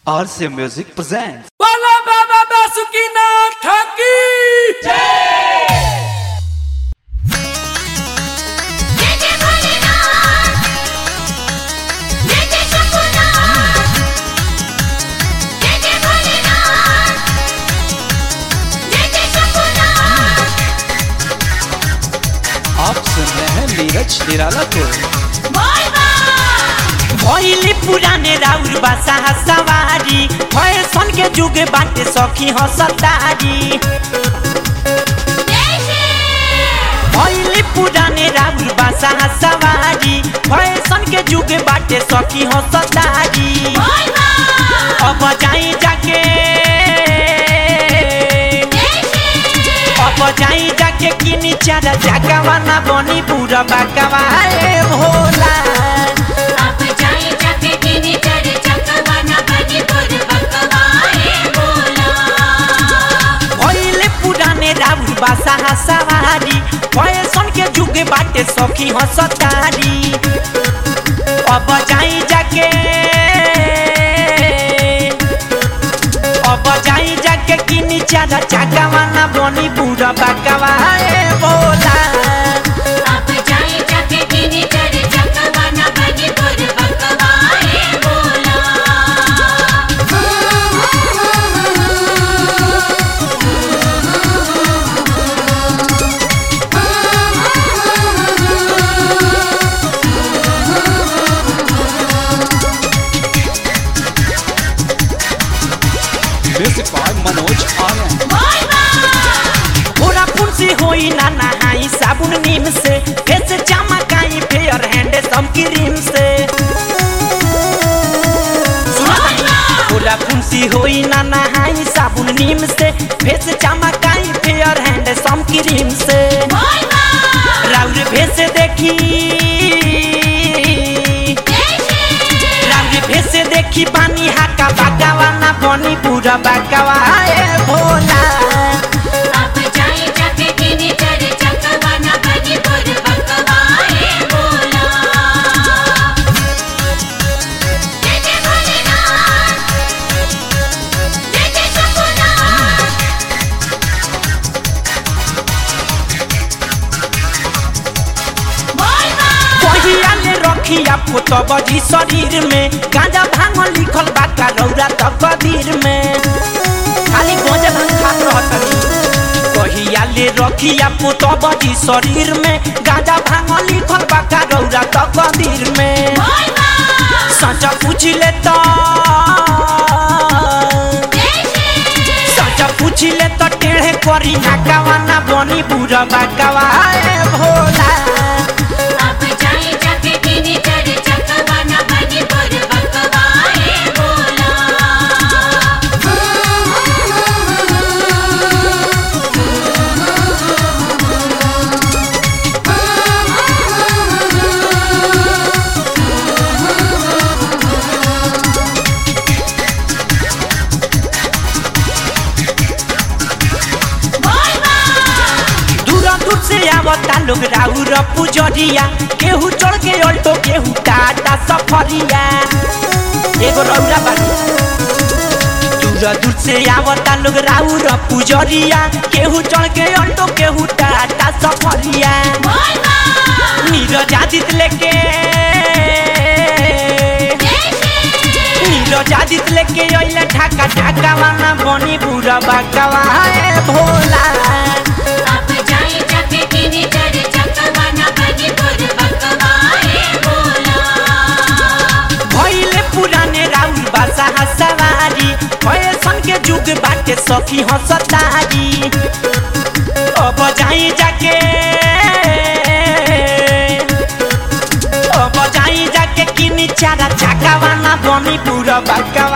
RC Music presents. Bala Baba Basukina Taki! जय जय भोलेनाथ जय जय शंभुनाथ जय जय भोलेनाथ जय जय शंभुनाथ आप सुन रहे हैं नीरज निराला को बोल बा भइली पुराने राउर बासा सवारी फैशन के जुग बाटे सखी हसतारी जय श्री भइली पुराने राउर बासा सवारी फैशन के जुग बाटे सखी हसतारी बोल बा अब जाई जाके जय श्री अब जाई जाके किनी चारा जागवा ना बनी पूरा बाकवा ए भोला अब जाए जाके किनी चढ़ चकवाना बनी पुर बकवाए बोला भइले पुराने राउर बासा सवारी फैशन के जुग बाटे सखी हसतारी अब जाई जाके अब जाई जाके किनी चारा चाकावा ना बनी बुढ़ा बाकावा ए बोला अब जाए जाके किनी चढ़ चकवाना बनी पुर बकवाए बोला म्यूजिक बाय मनोज आर्यन बोल बा पूरा फुंसी होई ना नहाई साबुन नीम से फेस चमकाई फेयर हैंड सम क्रीम से पूरा फुंसी होई ना नहाई साबुन नीम से फेस चमकाई फेयर हैंड सम क्रीम से बोल बा राउर भेस देखी जय श्री राउर भेस देखी पानी हाका बागावा ना बनी पूरा बागावा ए भोला अब जाए जाके किनी चढ़ चकवाना बनी पुर बकवाए बोला जय जय भोलेनाथ जय जय शंभुनाथ बोल बा पहिया ले रखिया फोटो बजी शरीर में गांजा भांग लिखल बा का रौरा तक कदीर में खाली गांजा भांग खात रहतनी पहिया ले रखिया फोटो बजी शरीर में गांजा भांग लिखल बा का रौरा तक कदीर में बोल बा सचा पूछ ले तो जय श्री सचा पूछ ले तो टेढ़े करी नाकावा ना बनी बुरा बाकावा ए भोला अब जाए जाके किनी चढ़ चकवाना बनी पुर बकवाए बोला दूर दूर से आवता लोग राउर पुजरिया केहू चढ़ के ऑल्टो केहू टाटा सफरिया एगो रौरा बानी दूर दूर से आवता लोग राउर पुजरिया केहू चढ़ के ऑल्टो केहू टाटा सफरिया बोल बा नीरज आदित लेके जय श्री नीरज आदित लेके अइले ढाका ढाका वाना बनी बुरा बाकावा ए भोला अब जाए जाके किनी चढ़ चकवाना बनी पुर बकवाए बोला भइले पुराने राउर बासा सवारी फैशन के जुग बाटे सखी हसतारी अब जाई जाके अब जाई जाके किनी चारा चाकावा ना बनी पूरा बाका